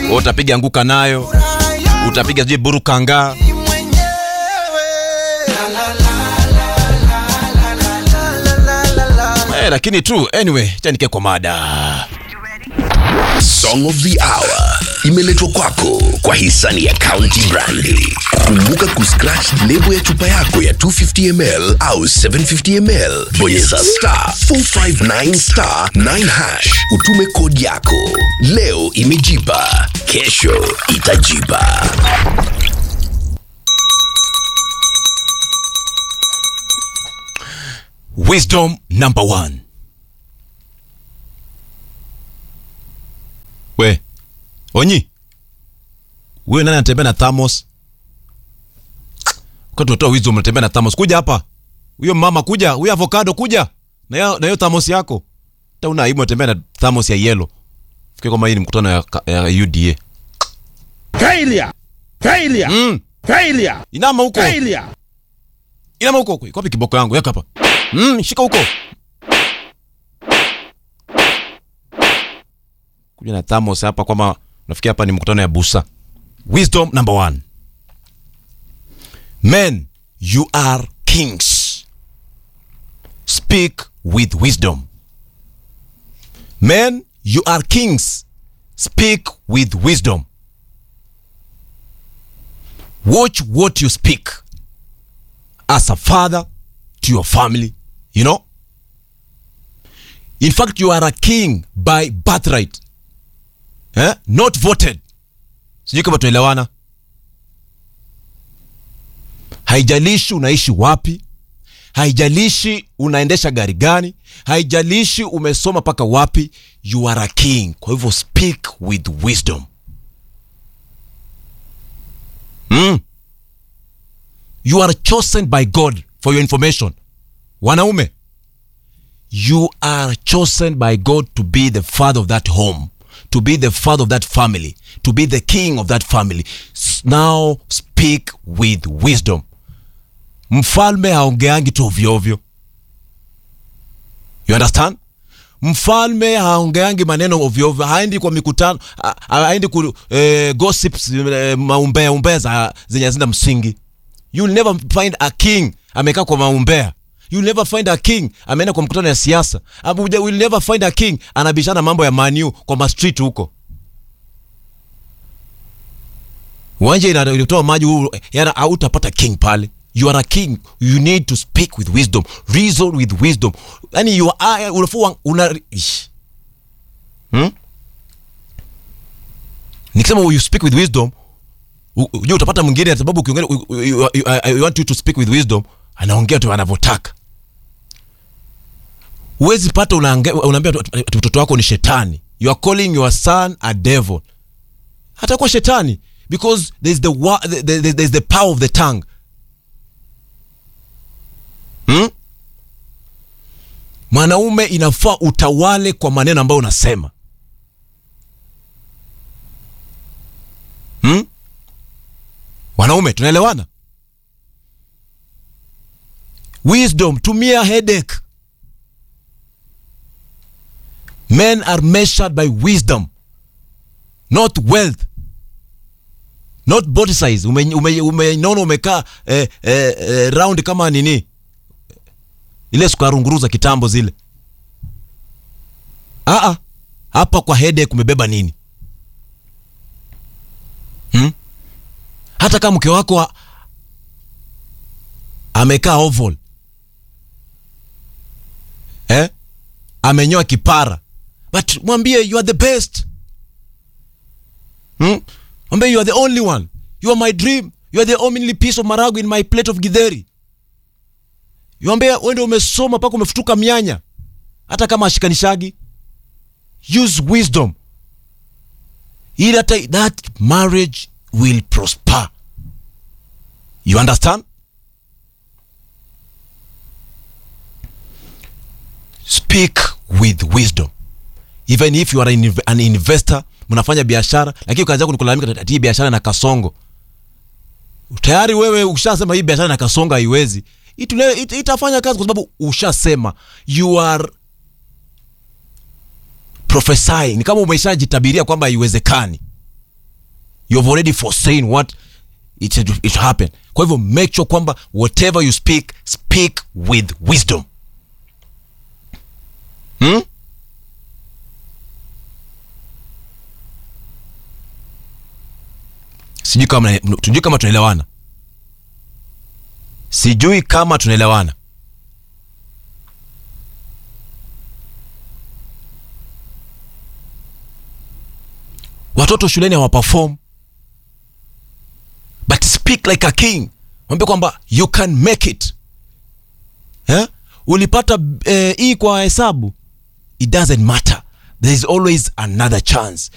Wewe utapiga anguka nayo utapiga sijui buru kanga eh, lakini tu anyway chanike kwa mada Song of the Hour imeletwa kwako kwa hisani ya County Brandi. Kumbuka kuscratch lebo ya chupa yako ya 250ml au 750ml, bonyeza star 459 star 9 hash, utume kodi yako. Leo imejipa, kesho itajipa. wisdom number one we onyi huyo nani anatembea na thamos kwa tunatoa wisdom unatembea na thamos kuja hapa huyo mama kuja huyo avocado kuja na hiyo na hiyo thamos yako hata una aibu unatembea na thamos ya yellow fikiri kwamba hii ni mkutano ya, ya UDA Failure! Failure! mm. Failure! inama huko Failure! inama huko iko wapi kiboko yangu yaka hapa mm, shika huko kuja na thamos hapa kwamba nafikia hapa ni mkutano ya busa wisdom number one men you are kings speak with wisdom men you are kings speak with wisdom watch what you speak as a father to your family you know in fact you are a king by birthright eh? not voted sijui kama tuelewana haijalishi unaishi wapi haijalishi unaendesha gari gani haijalishi umesoma mpaka wapi you are a king kwa hivyo speak with wisdom mm. you are chosen by god for your information wanaume you are chosen by god to be the father of that home to be the father of that family to be the king of that family S- now speak with wisdom mfalme haongeangi tu ovyoovyo you understand mfalme haongeangi maneno ovyoovyo haendi kwa mikutano ha- haendi ku eh, gossips eh, maumbea umbea za zenye hazina msingi you'll never find a king amekaa kwa maumbea you'll never find a king ameenda kwa mkutano ya siasa Abuja, will never find a king anabishana mambo ya maniu kwa mastreet huko uwanja ina- inatoa maji huu, yana hautapata king pale you are a king you need to speak with wisdom reason with wisdom yani you are unafua una ish. hmm? nikisema you speak with wisdom u- u- je utapata mwingine kwa sababu ukiongea u- u- you- you- I I want you to speak with wisdom anaongea tu anavyotaka huwezi pata unaange- unaambia tu- ati mtoto wako ni shetani you are calling your son a devil hatakuwa shetani because there's the, wa- the, the, there's the power of the tongue hmm? mwanaume inafaa utawale kwa maneno ambayo unasema hmm? wanaume tunaelewana wisdom tumia headache men are measured by wisdom not wealth not body size umenona ume, ume, umeona umekaa eh, eh, eh, round kama nini ile sukarunguruza kitambo zile Aa, hapa kwa headache umebeba nini hmm? hata kama mke wako a- amekaa oval eh? amenyoa kipara but mwambie you are the best hmm? mwambie you are the only one you are my dream you are the only piece of marago in my plate of githeri yuambie wende umesoma mpaka umefutuka mianya hata kama ashikanishagi use wisdom ili hata that marriage will prosper you understand speak with wisdom even if you are an inv- an investor mnafanya biashara lakini kazi yako ni kulalamika ati hii biashara na kasongo tayari wewe ushasema hii biashara na kasongo haiwezi Itule- it, itafanya kazi kwa sababu ushasema you are prophesying ni kama umeshajitabiria kwamba haiwezekani you've already foreseen what it, it, it happen kwa hivyo make sure kwamba whatever you speak speak with wisdom hmm? sijui kama sijui kama tunaelewana sijui kama tunaelewana watoto shuleni hawaperform but speak like a king mwambie kwamba you can make it eh? ulipata eh, hii kwa hesabu it doesn't matter there is always another chance